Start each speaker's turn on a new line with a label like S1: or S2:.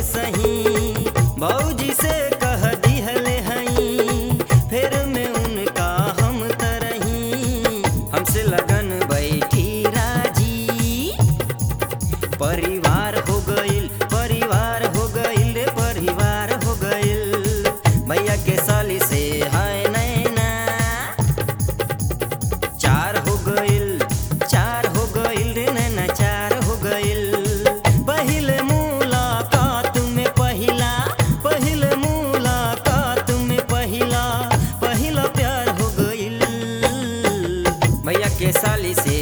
S1: सही भौजी से कह दिहले हई फिर में उनका हम तरही हमसे लगन बैठी राजी परिवार हो गइल परिवार हो गइल रे परिवार हो गइल भैया के साली से हाय नैना चार हो गइल चार हो गइल रे नैना चार हो गइल पहिले मुलाकात में पहिला पहिले मुलाकात में पहिला पहिला प्यार हो गइल भैया के साली से